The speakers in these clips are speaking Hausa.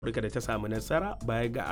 Afirka da ta samu nasara baya ga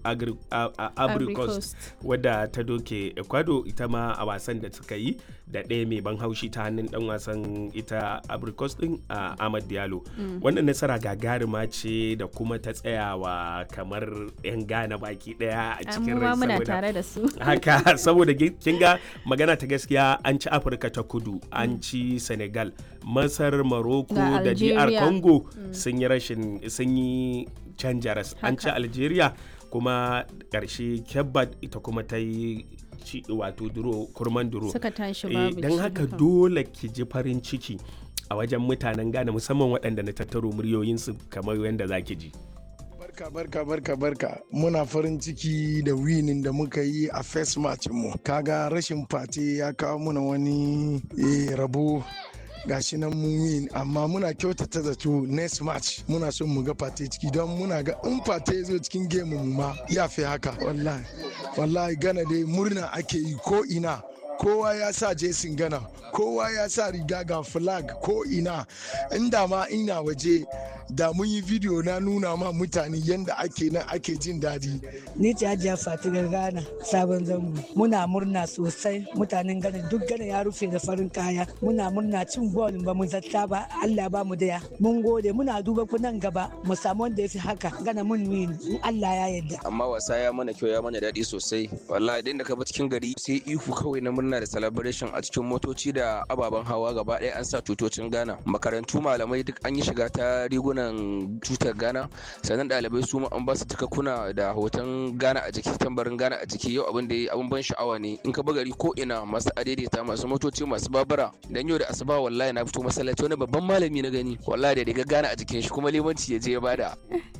Abricos wadda ta doke Ecuador ita ma a wasan da suka yi da ɗaya mai ban haushi ta hannun dan wasan ita Abricos din a Ahmad Diallo. Wannan nasara gagarima ce da kuma ta tsayawa kamar 'yan Ghana baki ɗaya a cikin rai muna tare da su. Haka saboda kin ga magana ta gaskiya an ci Afirka ta kudu an ci Senegal Masar Morocco da DR Congo sun yi rashin sun yi canja ras an ci algeria kuma ƙarshe kebbat ita kuma ta yi ci wato duro kurman duro suka tashi babu don haka dole ki ji farin ciki a wajen mutanen ghana musamman waɗanda na tattaro muryoyinsu kamar yadda za ki ji barka barka barka barka muna farin ciki da winin da muka yi a first match mu kaga rashin fate ya kawo muna wani rabo gashi nan mun win amma muna kyautata zato next match muna son mu ga fate ciki don muna ga in fate zo cikin game mu ma ya fi haka wallahi wallahi gana dai murna ake yi ko ina kowa ya sa jesin gana kowa ya sa riga ga flag ko ina inda ma ina waje da mun yi video na nuna ma mutane yadda ake nan ake jin daɗi. Ni ce Hajiya Fatigar Ghana sabon zango. Muna murna sosai mutanen Ghana duk Ghana ya rufe da farin kaya. Muna murna cin gol ba mu zata ba Allah ba mu daya. Mun gode muna duba ku nan gaba mu samu wanda ya fi haka Ghana mun win in Allah ya yarda. Amma wasa ya mana kyau ya mana daɗi sosai. Wallahi idan da ka bi cikin gari sai ihu kawai na murna da celebration a cikin motoci da ababen hawa gaba ɗaya an sa tutocin Ghana. Makarantu malamai duk an yi shiga ta riguna nan tutar Ghana sannan ɗalibai su ma an ba su kuna da hoton Ghana a jiki tambarin Ghana a jiki yau abin da abin ban sha'awa ne in ka gari ko ina masu adaidaita masu motoci masu babura dan yau da asuba wallahi na fito masallaci wani babban malami na gani wallahi da riga Ghana a jikin shi kuma limanci ya je ya bada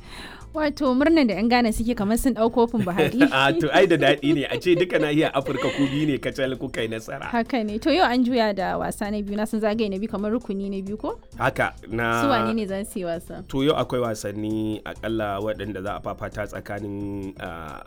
Wato murnan da 'yan Ghana suke kamar sun ɗau kofin Buhari. A to ai da daɗi ne a ce duka nahiyar Afirka ku biyu ne kacal kuka yi nasara. Haka ne to yau an juya da wasa na biyu na sun zagaye na biyu kamar rukuni na biyu ko? Haka na. Su wane ne za su yi wasa? To yau akwai wasanni akalla waɗanda za a fafata tsakanin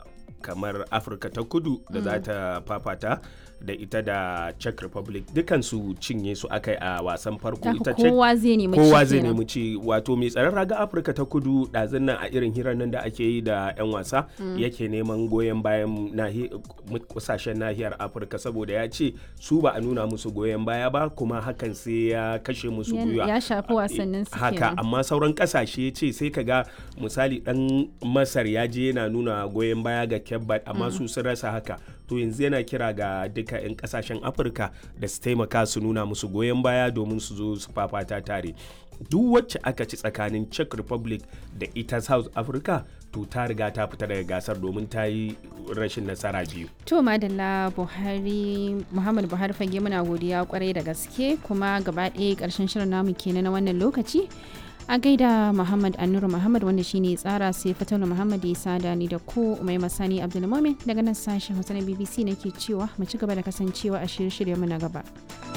kamar Afirka ta kudu da za ta fafata. da ita da czech republic dukansu cinye su aka a wasan farko ita ce kowa zai nemi ci kowa zai nemi ci wato mai tsaron raga afirka ta kudu ɗazun nan a irin hirar nan da ake yi da 'yan wasa yake neman goyon bayan kusashen nahiyar afirka saboda ya ce su ba a nuna musu goyon baya ba kuma hakan sai ya kashe musu gwiwa ya shafi wasannin su haka amma sauran kasashe ce sai ka ga misali dan masar ya je yana nuna goyon baya ga kebbat amma su sun rasa haka to yanzu yana kira ga duk duka 'yan kasashen afirka da su taimaka su nuna musu goyon baya domin su zo su fafata tare duk wacce aka ci tsakanin czech republic da ita south africa to ta riga ta fita daga gasar domin ta yi rashin nasara biyu to madalla buhari muhammad buhari fage muna godiya kwarai da gaske kuma gaba ɗaya ƙarshen shirin namu kenan na wannan lokaci a gaida muhammad annuru muhammad wanda shine tsara sai fatanu muhammad ya sada ni da ku mai masani abdulmumin daga nan sashen hausa na bbc nake cewa mu ci gaba da kasancewa a shirye-shirye mu na gaba